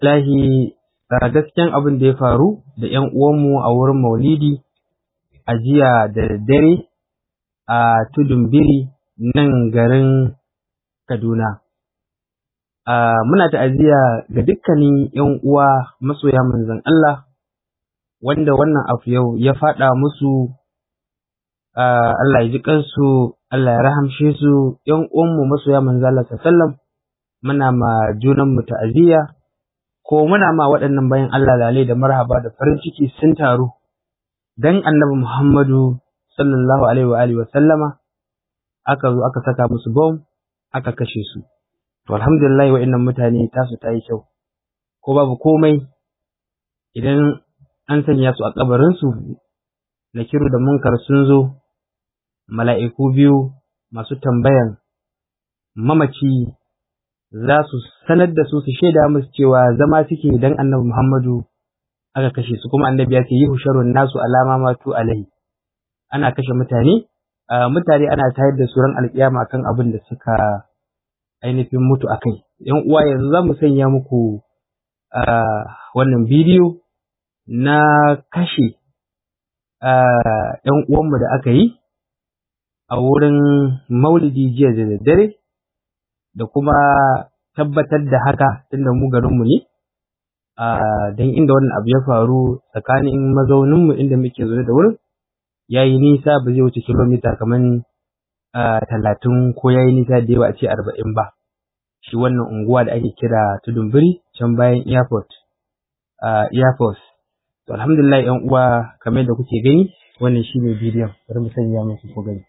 lahi gaskiyan abin da ya faru da ‘yan uwanmu a wurin maulidi a jiya da daddare a tudun biri nan garin Kaduna. Muna ta'aziyya ga dukkanin ‘yan uwa masoya manzon Allah wanda wannan abu yau ya faɗa musu Allah ya ji kansu, Allah ya rahamshe su, ‘yan uwanmu masoya manzon Allah sallam muna ma junanmu ta'aziyya ko muna ma waɗannan bayan Allah lalai da marhaba da farin ciki sun taru dan annabi Muhammadu sallallahu alaihi wa alihi wa sallama aka zo aka saka musu bom aka kashe su to alhamdulillah wa'annan mutane tasu ta yi kyau ko babu komai idan an sanya su a kabarin su nakiru da munkar sun zo mala'iku biyu masu tambayan mamaci za su sanar da su su shaida musu cewa zama suke dan annabi Muhammadu aka kashe su kuma annabi ya ce yi husharun nasu alama matu alai ana kashe mutane mutane ana tayar da su ran alkiyama kan abin da suka ainihin mutu a kai yan uwa yanzu za mu sanya muku wannan bidiyo na kashe yan uwanmu da aka yi a wurin maulidi jiya da daddare da kuma tabbatar da haka tunda mu garinmu ne don inda wannan abu ya faru tsakanin mazauninmu inda muke zaune da wurin ya yi nisa ba zai wuce kilomita kamar talatin ko ya yi nisa da yawa a ce arba'in ba shi wannan unguwa da ake kira tudun biri can bayan airport airport to alhamdulillah yan uwa kamar da kuke gani wannan shi ne bidiyon bari mu sanya muku ko gani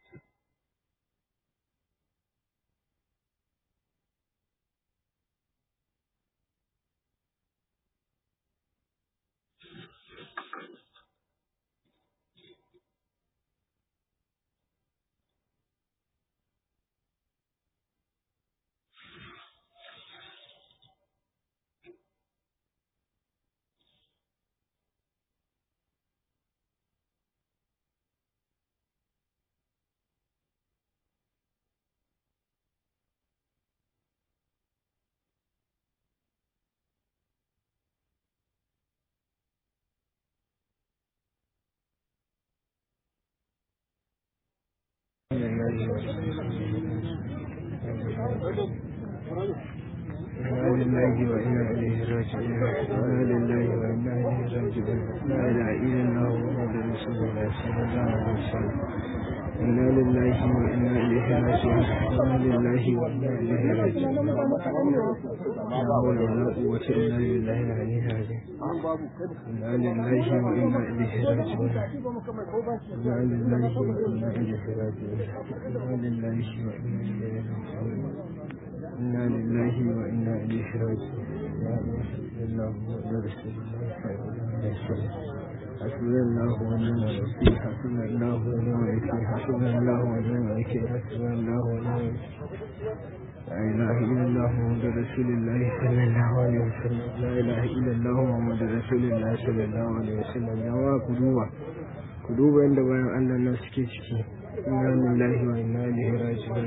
إنا لله وإنا إليه راجعون إنا لله وإنا إليه راجعون لا إله إلا الله محمد رسول الله صلى الله عليه وسلم إنا لله وإنا إليه راجعون إنا لله وإنا إليه راجعون لا حول ولا قوة إلا بالله العلي العظيم إنا لله وإنا إليه راجعون إنا لله وإنا إليه راجعون إنا لله وإنا إليه راجعون إنا لله وإنا إليه راجعون لا إله إلا الله محمد رسول الله صلى الله عليه وسلم حسبنا الله ونعم الوكيل حسبنا الله ونعم الوكيل حسبنا الله ونعم الوكيل حسبنا الله ونعم الوكيل لا إله إلا الله محمد رسول الله صلى الله عليه وسلم لا إله إلا الله محمد رسول الله صلى الله عليه وسلم يا قلوبا قلوبا عند بيان أن الناس كيشكي إنا لله وإنا إليه راجعون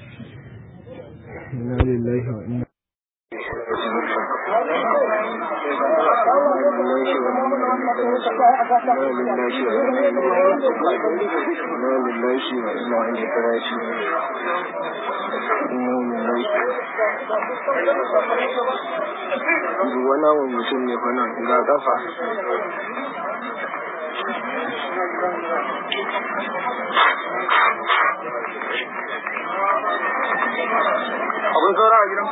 إنا لله وإنا wani wani mutum ne fa nan ga kafa akwai saura a gidan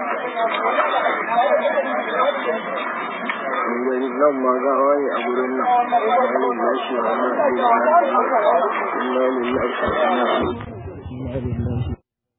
gani nan ma ga wani a gurin nan wani lashi a wannan inna lillahi wa inna ilaihi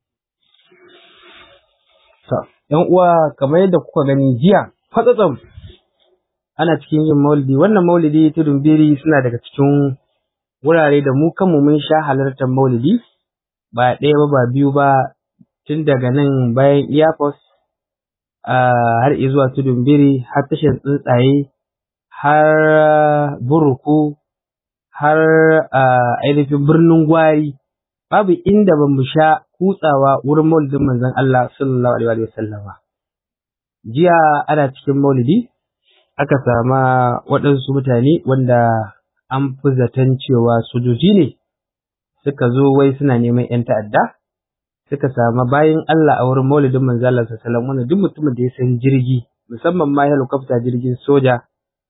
‘yan uwa kamar yadda kuka gani jiya fatsatsam ana cikin yin maulidi wannan maulidi tudun biri suna daga cikin wurare da mu kanmu mun sha halartar maulidi ba ɗaya ba ba biyu ba tun daga nan bayan iyakos har zuwa tudun biri har tashar tsuntsaye har buruku har ainihin birnin gwari babu inda ba mu sha kutsawa wurin maulidin manzon Allah sallallahu alaihi wa sallam jiya ana cikin maulidi aka sama waɗansu mutane wanda an fi zaton cewa sojoji ne suka zo wai suna neman 'yan ta'adda suka sama bayan Allah a wurin maulidin manzo Allah sallallahu alaihi duk mutumin da ya san jirgi musamman ma helicopter jirgin soja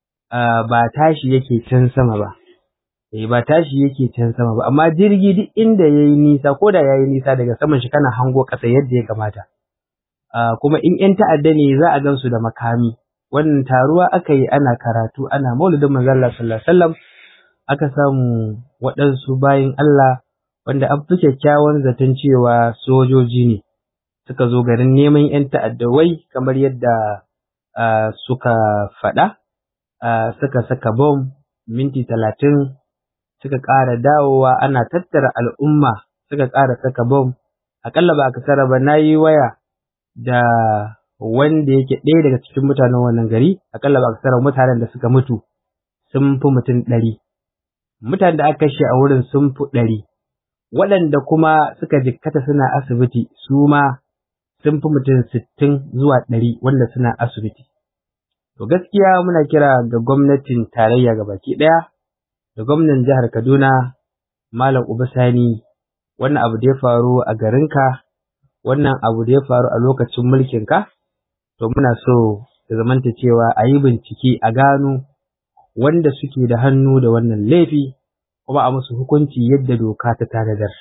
ba tashi yake can sama ba eh ba tashi yake can sama ba amma jirgi duk inda yayi nisa ko da yayi nisa daga saman shi kana hango ƙasa yadda ya kamata kuma in 'yan ta'adda ne za a gansu da makami wannan taruwa aka yi ana karatu ana maulidin manzo Allah sallallahu alaihi wasallam aka samu waɗansu bayin Allah wanda an fi kyakkyawan zaton cewa sojoji ne suka zo garin neman 'yan ta'addawai kamar yadda suka faɗa suka saka bom minti talatin suka ƙara dawowa ana tattara al'umma suka ƙara saka bom aƙalla ba a ba na yi waya da wanda yake ɗaya daga cikin mutanen wannan gari aƙalla ba a kasara mutanen da suka mutu sun fi mutum ɗari mutanen da aka kashe a wurin sun fi ɗari waɗanda kuma suka jikkata suna asibiti su ma sun fi mutum sittin zuwa ɗari wanda suna asibiti. To gaskiya muna kira ga gwamnatin tarayya ga baki ɗaya da gwamnan jihar Kaduna Malam Uba Sani wannan abu da ya faru a garinka wannan abu da ya faru a lokacin mulkinka to muna so da zamanta cewa a yi bincike a gano wanda suke da hannu da wannan laifi kuma a musu hukunci yadda doka ta tanadar.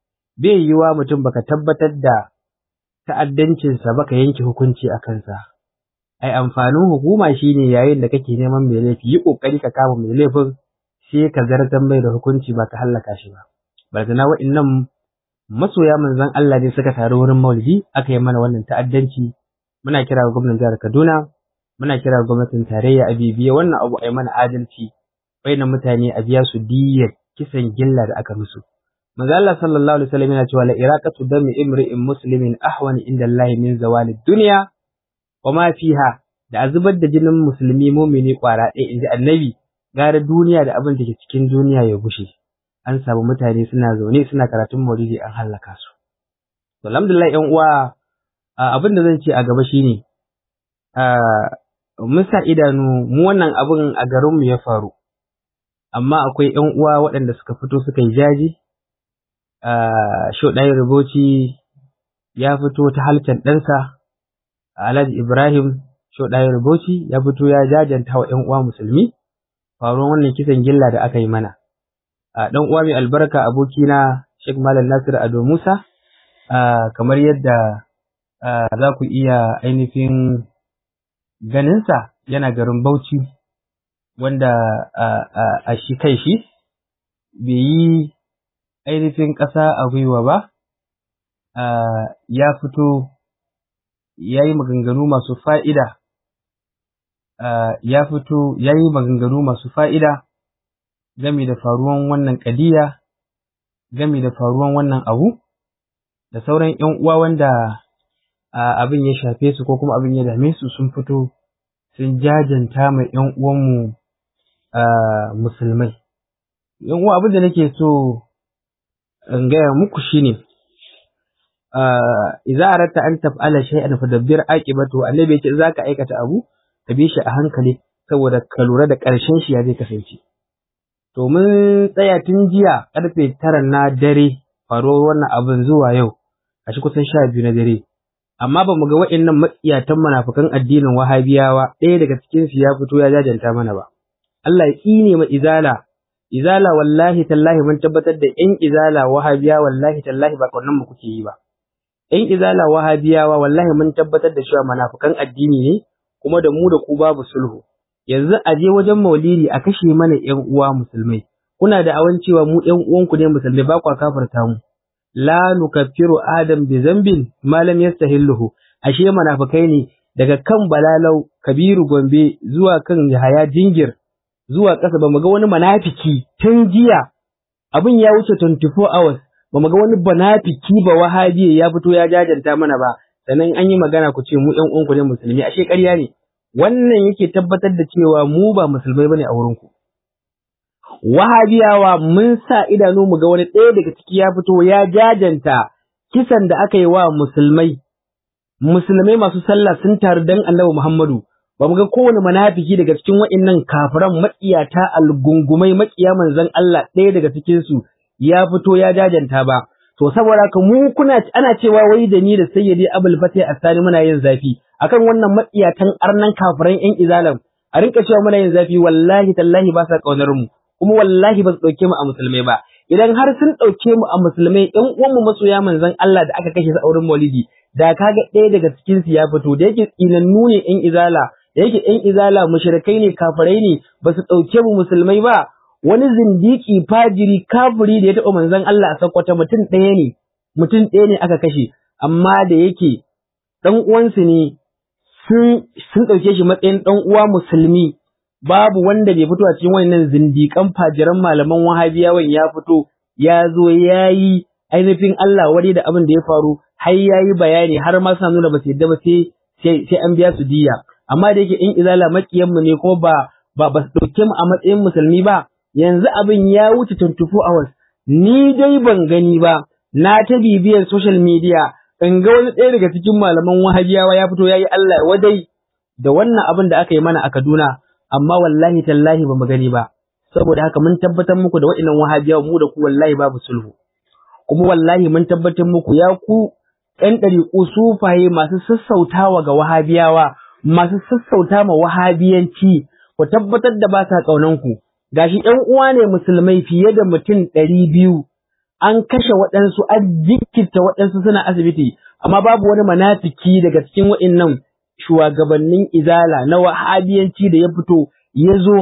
Bai yiwa mutum baka tabbatar da ta'addancinsa baka yanke hukunci a kansa. Ai amfanin hukuma shine yayin da kake neman mai laifi yi kokari ka kama mai laifin sai ka zartar mai da hukunci ba ka hallaka shi ba. Barzana wa'innan masoya manzon Allah ne suka taru wurin maulidi aka yi mana wannan ta'addanci muna kira ga gwamnatin jihar Kaduna muna kira ga gwamnatin tarayya a bibiye wannan abu a yi mana adalci na mutane a biya su diyyar kisan gilla da aka musu. Manzo Allah sallallahu alaihi wasallam yana cewa la iraqatu dami imri'in muslimin ahwan inda Allah min zawali dunya wa ma fiha da azubar da jinin musulmi mumini kwara ɗaya inji annabi gara duniya da abin da ke cikin duniya ya gushe. An samu mutane suna zaune suna karatun maulidi an hallaka su. To alhamdulillah ƴan uwa abin da zan ce a gaba shine mun sa idanu mu wannan abin a garinmu ya faru. amma akwai ‘yan uwa waɗanda suka fito suka yi jaji, Shoɗayin Rubuci ya fito ta halkan ɗansa, Alhaji Ibrahim Shoɗayin Rubuci ya fito ya jajanta wa ‘yan uwa musulmi, faruwan wannan kisan gilla da aka yi mana. Ɗan uwa mai albarka abokina Sheikh Malam Nasir Ado Musa, kamar yadda za ku iya ainihin ganinsa yana garin Bauchi. wanda a shi kai shi bai yi ainihin ƙasa a gwiwa ba, ya fito ya yi maganganu masu fa'ida, ya fito ya yi maganganu masu fa'ida game da faruwan wannan ƙadiya, game da faruwan wannan abu, da sauran ‘yan uwa wanda abin ya shafe su ko kuma abin ya dame su sun fito sun jajanta mai ‘yan uwanmu Uh, musulmai. Yan uwa abin da nake so in gaya muku shine uh, idza aratta an taf'ala shay'an fadabbir aqibatu annabi yace zaka aikata abu ka bi shi a hankali saboda ka lura da ƙarshen shi ya zai kasance. To mun tsaya tun jiya karfe tara na dare faruwar wannan abin zuwa yau a shi kusan sha biyu na dare. Amma ba mu ga waɗannan matsiyatan munafukan addinin wahabiyawa ɗaya daga cikinsu ya fito ya jajanta mana ba. Allah ya tsine ma izala izala wallahi tallahi mun tabbatar da ƴan izala wahabiya wallahi tallahi ba kaunan mu kuke yi ba ƴan izala wahabiyawa wallahi mun tabbatar da cewa munafikan addini ne kuma da mu da ku babu sulhu yanzu a je wajen maulidi a kashe mana ƴan uwa musulmai kuna da awan cewa mu ƴan uwanku ne musulmai ba kwa kafarta mu la nukaffiru adam bi zambin ma lam yastahilluhu ashe munafikai ne daga kan balalau kabiru gombe zuwa kan yahaya jingir zuwa ƙasa ba mu ga wani manafiki tun jiya abin ya wuce 24 hours ba mu ga wani banafiki ba wahabiye ya fito ya jajanta mana ba sannan an yi magana ku ce mu ƴan uwanku ne musulmi ashe ƙarya ne wannan yake tabbatar da cewa mu ba musulmai bane a wurinku wahabiyawa mun sa idanu mu ga wani ɗaya daga ciki ya fito ya jajanta kisan da aka yi wa musulmai musulmai masu sallah sun taru dan annabi Muhammadu ba mu ga kowane munafiki daga cikin waɗannan kafiran matsiyata algungumai makiya manzon Allah ɗaya daga cikin su ya fito ya jajanta ba to saboda haka mu kuna ana cewa wai da ni da sayyidi Abul Fatih Asani muna yin zafi akan wannan matsiyatan arnan kafiran ƴan izalam a rinka cewa muna yin zafi wallahi tallahi ba sa kaunar mu kuma wallahi ba su dauke mu a musulmai ba idan har sun dauke mu a musulmai ƴan uwanmu masoya manzon Allah da aka kashe su a wurin Maulidi da kaga ɗaya daga cikin su ya fito da yake tsinannu ne ƴan izala da yake ƴan izala mushrikai ne kafirai ne ba su dauke mu musulmai ba wani zindiki fajiri kafiri da ya taɓa manzon Allah a sakwata mutum ɗaya ne mutum ɗaya ne aka kashe amma da yake ɗan uwansu ne sun sun ɗauke shi matsayin ɗan uwa musulmi babu wanda bai fito a cikin wannan zindiƙan fajiran malaman wahabiyawan ya fito ya zo ya yi ainihin Allah wari da abin da ya faru har ya yi bayani har ma suna nuna ba su yadda ba sai sai an biya su diya amma da yake in izala makiyanmu ne kuma ba ba ba su ɗauke mu a matsayin musulmi ba yanzu abin ya wuce 24 hours ni dai ban gani ba na ta bibiyar social media in ga wani ɗaya daga cikin malaman wahabiyawa ya fito ya yi Allah wadai da wannan abin da aka yi mana a Kaduna amma wallahi tallahi ba mu gani ba saboda haka mun tabbatar muku da waɗannan wahabiyawa mu da ku wallahi babu sulhu kuma wallahi mun tabbatar muku ya ku ɗan ɗariƙu sufaye masu sassautawa ga wahabiyawa masu sassauta ma wahabiyanci ku tabbatar da ba sa ƙaunanku gashi ƴan uwa ne musulmai fiye da mutum ɗari biyu an kashe waɗansu an jikkita waɗansu suna asibiti amma babu wani manafiki daga cikin waɗannan shugabannin izala na wahabiyanci da ya fito ya zo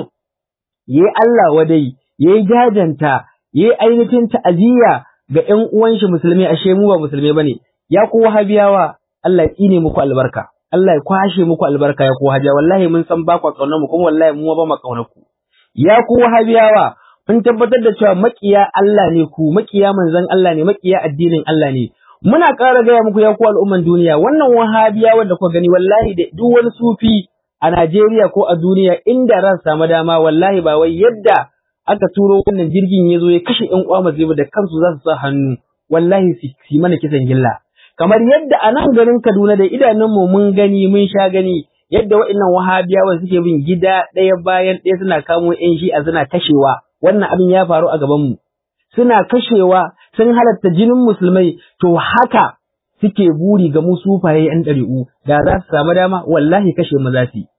ya yi Allah wadai ya yi jajanta ya yi ainihin ta'aziyya ga ƴan uwan shi musulmi ashe mu ba musulmai bane ya ku wahabiyawa Allah ya tsine muku albarka Allah ya kwashe muku albarka ya ku wahabiyawa wallahi mun san ba ku kaunar mu kuma wallahi mu ba mu kaunar ku ya ku wahabiyawa mun tabbatar da cewa makiya Allah ne ku makiya manzon Allah ne makiya addinin Allah ne muna ƙara gaya muku ya ku al'umman duniya wannan wahabiya wanda kuka gani wallahi da duk wani sufi a Najeriya ko a duniya inda ran samu dama wallahi ba wai yadda aka turo wannan jirgin ya zo ya kashe ƴan uwa masu da kansu za su sa hannu wallahi su mana kisan gilla kamar yadda a nan garin Kaduna da idanunmu mun gani mun sha gani yadda waɗannan wahabiyawan suke bin gida ɗaya bayan ɗaya suna kamo ƴan shi'a suna kashewa wannan abin ya faru a gabanmu suna kashewa sun halatta jinin musulmai to haka suke buri ga mu sufaye ƴan ɗari'u da za su samu dama wallahi kashe mu za su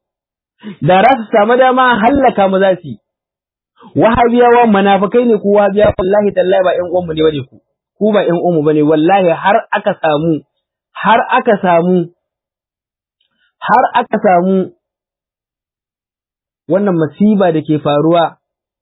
da za su samu dama hallaka mu za su wahabiyawa munafikai ne ku wahabiyawa wallahi tallahi ba ƴan uwanmu ne bane ku ku ba ƴan uwanmu bane wallahi har aka samu har aka samu har aka samu wannan masiba da ke faruwa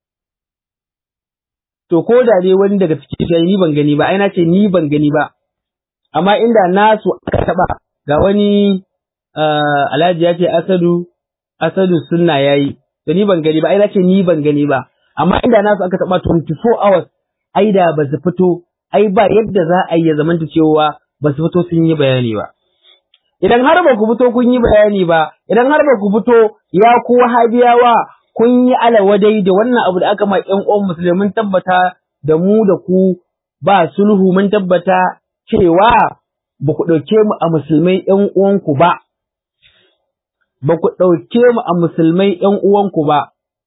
to ko da dai wani daga cikin shi ni ban gani ba ai na ce ni ban gani ba amma inda nasu aka taba ga wani alhaji ya ce asadu asadu sunna yayi to ni ban gani ba ai na ce ni ban gani ba amma inda nasu aka taba 24 hours ai da ba su fito ai ba yadda za a yi ya zamanta cewa ba su fito sun yi bayani ba idan har ba ku fito kun yi bayani ba idan har ba ku fito ya ku wahabiyawa kun yi alawadai da wannan abu da aka ma ƴan uwan musulmi mun tabbata da mu da ku ba sulhu mun tabbata cewa ba ku ɗauke mu a musulmai ƴan uwanku ba ba ku ɗauke mu a musulmai ƴan uwanku ba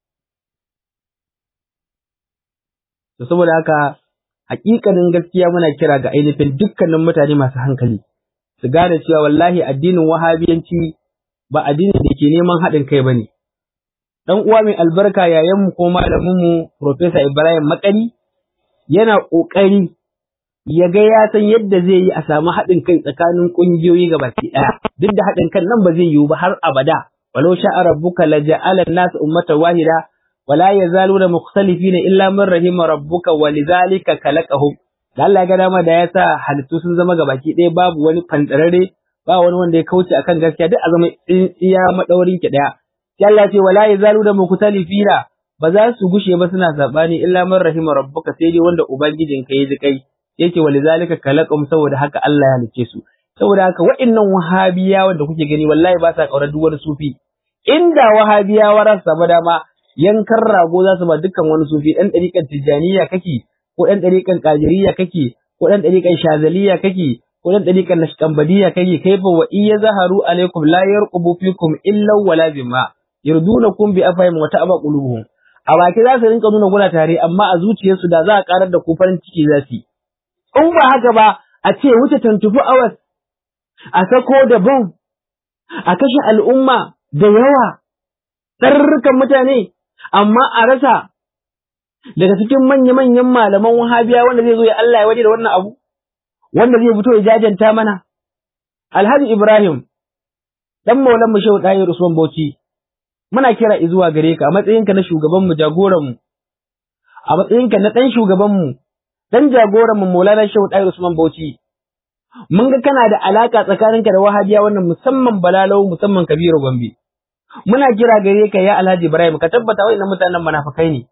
to saboda haka hakikanin gaskiya muna kira ga ainihin dukkanin mutane masu hankali su gane cewa wallahi addinin wahabiyanci ba addinin da ke neman haɗin kai ba ne. Ɗan uwa mai albarka yayanmu ko malaminmu Profesa Ibrahim Makari yana ƙoƙari ya ga ya san yadda zai yi a samu haɗin kai tsakanin ƙungiyoyi ga baki ɗaya. Duk da haɗin kan nan ba zai yiwu ba har abada. Walau sha'a rabbuka la ja'ala an-nas ummatan wahida wala yazaluna mukhtalifina illa man rahima rabbuka wa lidhalika khalaqahum da Allah ya ga dama da ya sa halittu sun zama gabaki ɗaya babu wani fantarare ba wani wanda ya kauce akan gaskiya duk a zama iya madaurin ki ɗaya sai Allah ce wala yazalu da mukhtalifina ba za su gushe ba suna sabani illa man rahima rabbuka sai dai wanda ubangijin ka ya ji kai yake walizalika khalaqum saboda haka Allah ya halice su saboda haka wa'annan wahabiyawa da kuke gani wallahi ba sa kaurar duk wani sufi inda wahabiyawa za su samu dama yankan rago za su ba dukkan wani sufi ɗan ɗariƙar tijjaniya kake ko ɗan ɗariƙan ƙajiriya kake ko ɗan ɗariƙan shazaliya kake ko dan dariƙar nashkambadiya kai kaifa wa iya zaharu alaikum la yarqubu fikum illa wala bima yardunakum bi afahim wa ta'aba qulubuhum a baki za su rinka nuna guna tare amma a zuciyarsu da za a karar da ku farin ciki za su in ba haka ba a ce wuce tantufu awas a sako da bom a kashe al'umma da yawa ɗarurrukan mutane amma a rasa daga cikin manya-manyan malaman wahabiya wanda zai zo ya Allah ya waje da wannan abu wanda zai fito ya jajanta mana alhaji ibrahim dan maulan mu shehu ɗahir usman bauchi muna kira zuwa gare ka a matsayinka na shugaban mu jagoran mu a matsayinka na ɗan shugaban mu dan jagoran mu maulana shehu ɗahir usman bauchi mun ga kana da alaka tsakaninka da wahabiya wannan musamman balalau musamman kabiru gombe muna kira gare ka ya alhaji ibrahim ka tabbata wa'annan mutanen munafikai ne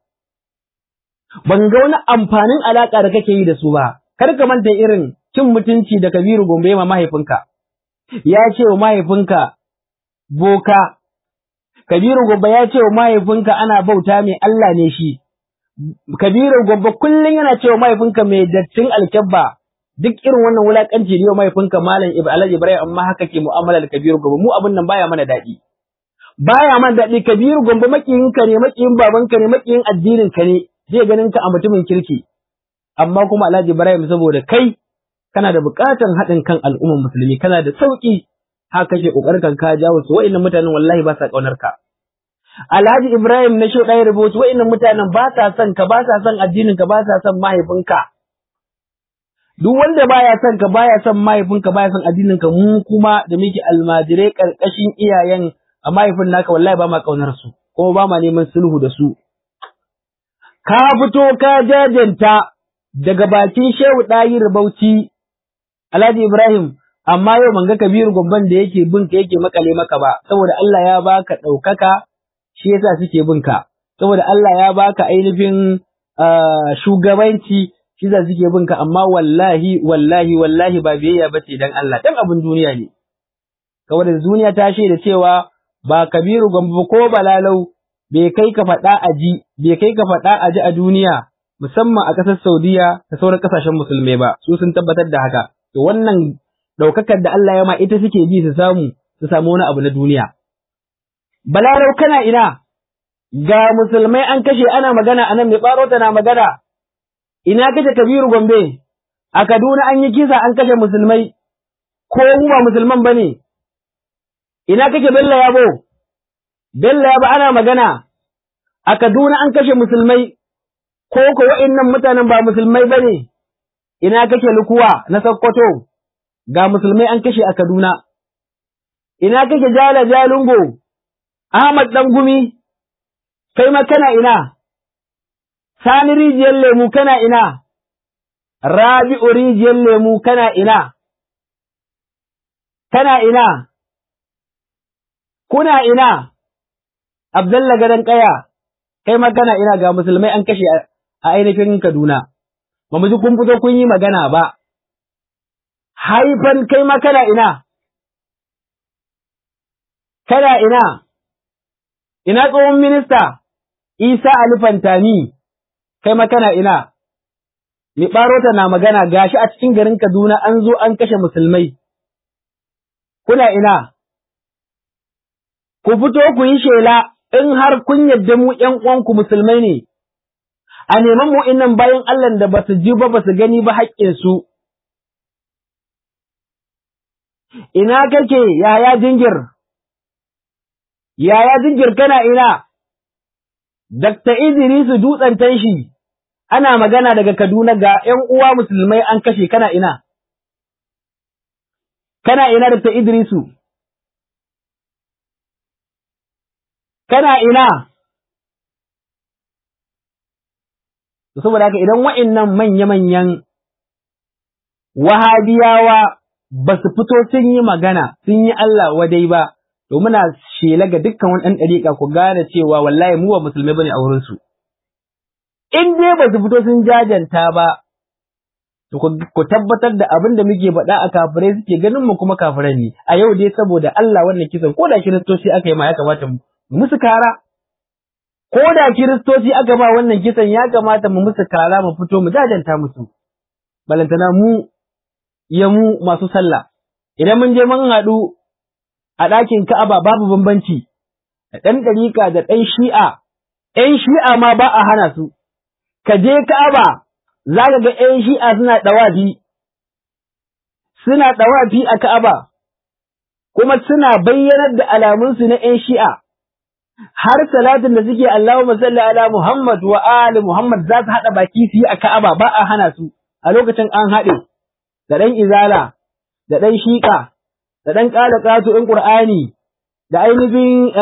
ban ga wani amfanin alaka da kake yi da su ba kar ka manta irin cin mutunci da kabiru gombe ma mahaifinka ya ce wa mahaifinka boka kabiru gombe ya ce wa mahaifinka ana bauta mai Allah ne shi kabiru gombe kullum yana ce wa mahaifinka mai dattin alkyabba duk irin wannan wulakanci ne wa mahaifinka malam Alhaji Ibrahim amma haka ke mu'amala da Kabiru Gombe mu abin nan baya mana daɗi baya mana daɗi Kabiru Gombe makiyin ka ne makiyin babanka ne makiyin addinin ka ne zai ganin ka a mutumin kirki amma kuma Alhaji Ibrahim saboda kai kana da buƙatar haɗin kan al'ummar musulmi kana da sauƙi haka kake ƙoƙarin ka jawo su wa'annan mutanen wallahi ba sa ƙaunar ka Alhaji Ibrahim na shi ɗaya rubutu wa'annan mutanen ba sa son ka ba sa son addinin ka ba sa son mahaifinka duk wanda baya son ka baya son mahaifinka baya son addinin ka mu kuma da muke almajirai karkashin iyayen a mahaifin naka wallahi ba ma kaunar su kuma ba ma neman sulhu da su ka fito ka jajanta daga bakin Shehu Dayir Bauchi Alhaji Ibrahim amma yau manga Kabiru Gomban da yake bin ka yake makale maka ba saboda Allah ya baka ɗaukaka shi yasa suke bin ka saboda Allah ya baka ainihin shugabanci shi za suke bin ka amma wallahi wallahi wallahi ba biyayya ba ce dan Allah dan abin duniya ne saboda duniya ta shaida cewa ba kabiru gambo ko balalau bai kai ka faɗa a ji bai kai ka faɗa a ji a duniya musamman a ƙasar Saudiya da sauran ƙasashen musulmai ba su sun tabbatar da haka to wannan ɗaukakar da Allah ya ma ita suke bi su samu su samu wani abu na duniya balalau kana ina ga musulmai an kashe ana magana anan mai ɓaro na magana ina kace Kabiru Gombe a Kaduna an yi kisa an kashe musulmai ko mu ba musulman bane ina kake Bello Yabo Bello Yabo ana magana a Kaduna an kashe musulmai ko ko wa'annan mutanen ba musulmai bane ina kake Lukuwa na Sokoto ga musulmai an kashe a Kaduna ina kake Jala Jalungo Ahmad Dan Gumi kai ma kana ina Sani rijiyar lemu kana ina, Rabi'u rijiyar lemu kana ina, kana ina, kuna ina, Abdalla gadon ƙaya, kai ma kana ina ga musulmai an kashe a ainihin Kaduna, ba mu ji kun fito kun yi magana ba, haifan kai ma kana ina, kana ina, ina tsohon minista, Isa Ali Fantami. kai ma kana ina, mi ɓarota na magana gashi a cikin garin Kaduna an zo an kashe musulmai, kuna ina, ku fito ku yi shela in har kun yadda mu ’yan uwanku musulmai ne, a neman mu innan bayan Allah da ba su ji ba ba su gani ba haƙƙinsu. Ina kake yaya jingir, yaya jingir kana ina, Dakta Idrisu dutsen tanshi, ana magana daga Kaduna ga ’yan uwa musulmai an kashe kana ina, kana ina Dakta Idrisu, kana ina, saboda haka idan wa'innan manya-manyan wahabiyawa ba su fito sun yi magana, sun yi Allah wadai ba. to muna shela ga dukkan wani ɗan ɗariƙa ku gane cewa wallahi mu ba musulmai bane a wurinsu. In dai ba su fito sun jajanta ba, to ku tabbatar da abin da muke faɗa a kafirai suke ganin mu kuma kafirai ne. A yau dai saboda Allah wannan kisan ko da kiristoci aka yi ma ya kamata mu musu kara. Ko da kiristoci aka ba wannan kisan ya kamata mu musu kara mu fito mu jajanta musu. Balantana mu ya mu masu sallah idan mun je mun haɗu a ɗakin Ka'aba babu bambanci da ɗan ɗariƙa da ɗan shi'a ‘yan shi'a ma ba a hana su ka je Ka'aba za ka ga ‘yan shi'a suna ɗawafi suna ɗawafi a Ka'aba kuma suna bayyanar da alamunsu na ‘yan shi'a har salatin da suke Allahumma salli ala Muhammad wa ali Muhammad za su haɗa baki su yi a Ka'aba ba a hana su a lokacin an haɗe da ɗan izala da ɗan shiƙa da ɗan ƙala ƙato ‘yan ƙur'ani da ainihin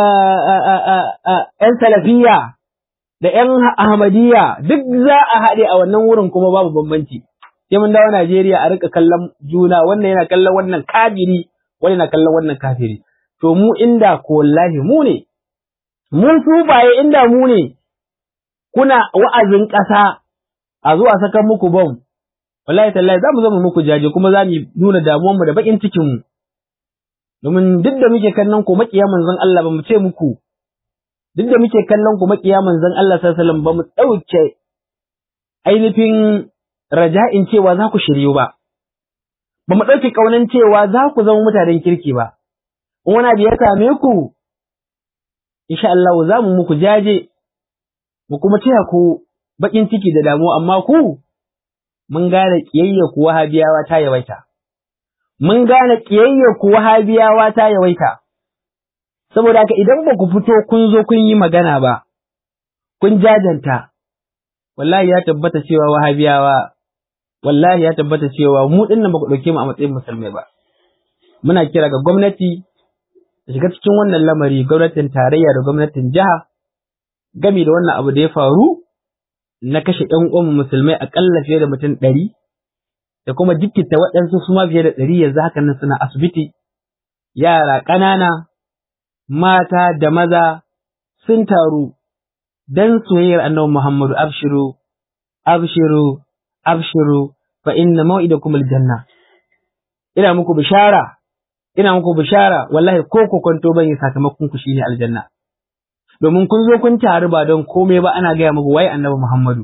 ‘yan salafiyya da ‘yan ahmadiyya duk za a haɗe a wannan wurin kuma babu bambanci sai mun dawo Najeriya a rika kallon juna wannan yana kallon wannan kafiri wannan yana kallon wannan kafiri to mu inda ko wallahi mu ne mun tubaye inda mu ne kuna wa'azin ƙasa a zuwa saka muku bom wallahi tallahi za mu zama muku jaje kuma za mu nuna damuwanmu da bakin cikin mu domin duk da muke kallon ku makiya manzon Allah ba mu ce muku duk da muke kallon ku makiya manzon Allah sallallahu alaihi wasallam ba mu dauke ainihin raja'in cewa za ku shiryu ba ba mu dauke kaunan cewa za ku zama mutanen kirki ba in wani abu ya same ku insha Allah za mu muku jaje mu kuma taya ku bakin ciki da damuwa amma ku mun gane kiyayya ku wahabiyawa ta yawaita mun gane ƙiyayyar ku wahabiyawa ta yawaita, saboda haka idan ba ku fito kun zo kun yi magana ba, kun jajanta, wallahi ya tabbata cewa wahabiyawa, wallahi ya tabbata cewa mu ɗin nan ba ku ɗauke mu a matsayin musulmai ba. Muna kira ga gwamnati da shiga cikin wannan lamari gwamnatin tarayya da gwamnatin jiha, gami da wannan abu da ya faru na kashe ‘yan uwan musulmai aƙalla fiye da mutum ɗari. da kuma jikkita waɗansu su ma fiye da ɗari yanzu haka nan suna asibiti, yara ƙanana, mata da maza sun taru don soyayyar annabi Muhammadu abshiru, abshiru, abshiru, fa inna mau'idakum aljanna. Ina muku bishara, ina muku bishara, wallahi ko ku kwanto bane sakamakon ku shine aljanna. Domin kun zo kun taru ba don komai ba ana gaya muku wai annabi Muhammadu.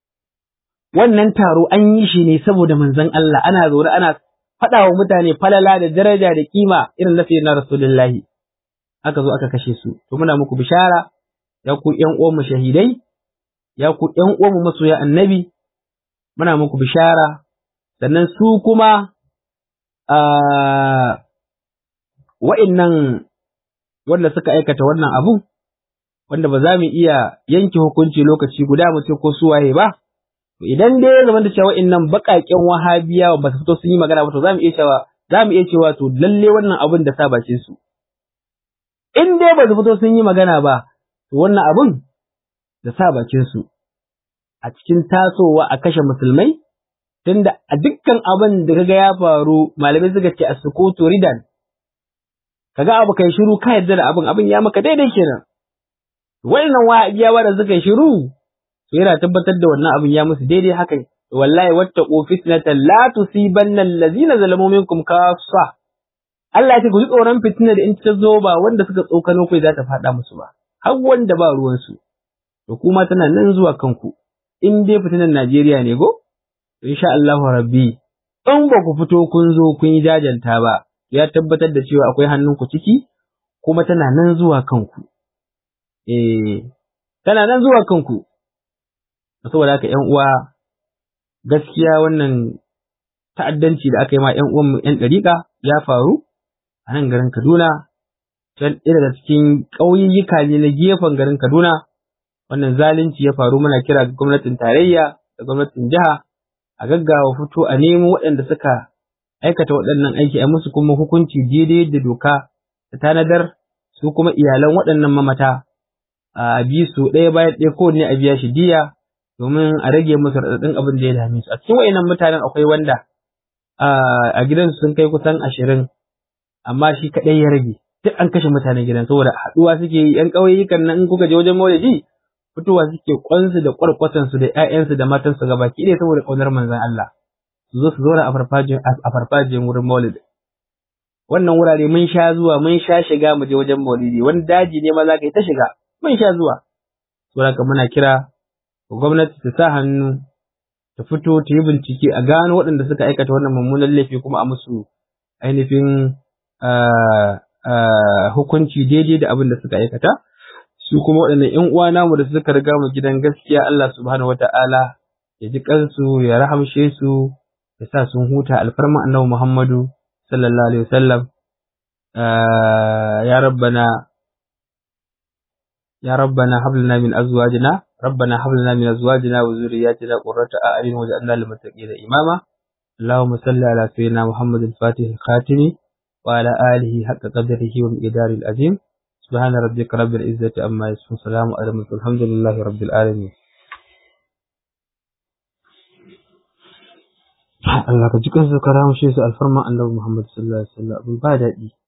wannan taro an yi shi ne saboda manzon Allah ana zaune ana faɗa wa mutane falala da daraja da kima irin na na Rasulullahi aka zo aka kashe su to muna muku bishara ya ku ƴan uwan mu shahidai ya ku ƴan uwan mu masoya annabi muna muku bishara sannan su kuma a wa'innan wanda suka aikata wannan abu wanda ba za mu iya yanke hukunci lokaci guda mu ce ko su waye ba idan dai ya zama da cewa wa'innan baƙaƙen wahabiyawa ba su fito sun yi magana ba to za mu iya cewa za mu iya cewa to lalle wannan abin da sabace su in dai ba su fito sun yi magana ba to wannan abin da sabace su a cikin tasowa a kashe musulmai tunda a dukkan abin da kaga ya faru malamai suka ce as-sukutu ridan kaga abu kai shiru ka yarda da abin abin ya maka daidai kenan wannan wahabiyawa da suka yi shiru to yana tabbatar da wannan abin ya musu daidai haka wallahi wattaqu fitnatan la tusibanna allazina zalamu minkum kaffa Allah ya ce ku ji tsoron fitina da in ta zo ba wanda suka tsokano kai za ta faɗa musu ba har wanda ba ruwan su to kuma tana nan zuwa kanku in dai fitinan Najeriya ne go insha Allahu rabbi in ba ku fito kun zo kun yi jajanta ba ya tabbatar da cewa akwai hannunku ciki kuma tana nan zuwa kanku eh tana nan zuwa kanku saboda haka ƴan uwa gaskiya wannan ta'addanci da aka yi ma ƴan uwanmu ƴan ɗariƙa ya faru a nan garin Kaduna ɗaya daga cikin ƙauyayyuka ne na gefen garin Kaduna wannan zalunci ya faru muna kira ga gwamnatin tarayya da gwamnatin jiha a gaggawa fito a nemo waɗanda suka aikata waɗannan aiki a musu kuma hukunci daidai da doka ta tanadar su kuma iyalan waɗannan mamata a bi su ɗaya bayan ɗaya kowanne a biya shi diya domin a rage musu raɗaɗin abin da ya dame su a cikin wayannan mutanen akwai wanda a gidansu sun kai kusan ashirin amma shi kaɗai ya rage duk an kashe mutanen gidan saboda haɗuwa suke yi ƴan ƙauyukan nan in kuka je wajen maulidi fitowa suke kwansu da kwarkwatansu da ƴaƴansu da matansu gaba ki ɗaya saboda ƙaunar manzon Allah su zo su zauna a farfajin a farfajin wurin maulidi wannan wurare mun sha zuwa mun sha shiga mu je wajen maulidi wani daji ne ma za ka yi ta shiga mun sha zuwa saboda muna kira gwamnati ta sa hannu ta ta fito ta yi bincike a gano waɗanda suka aikata wannan mummunan laifi kuma a musu ainihin hukunci daidai da abin da suka aikata su kuma waɗannan ƴan uwa namu da suka riga mu gidan gaskiya Allah subhanahu wata'ala ya ji kansu ya rahamshe su ya sa sun huta alfarma annabi Muhammadu sallallahu alaihi wasallam ya rabbana يا ربنا هب لنا من ازواجنا ربنا هب لنا من ازواجنا وذرياتنا قرة اعين واجعلنا للمتقين اماما اللهم صل على سيدنا محمد الفاتح الخاتم وعلى اله حق قدره ومقداره العظيم سبحان ربك رب العزة عما يصفون سلام على المرسلين الحمد لله رب العالمين Allah ka ji kansu ka ramushe su alfarma annabi Muhammad sallallahu alaihi wasallam abin ba daɗi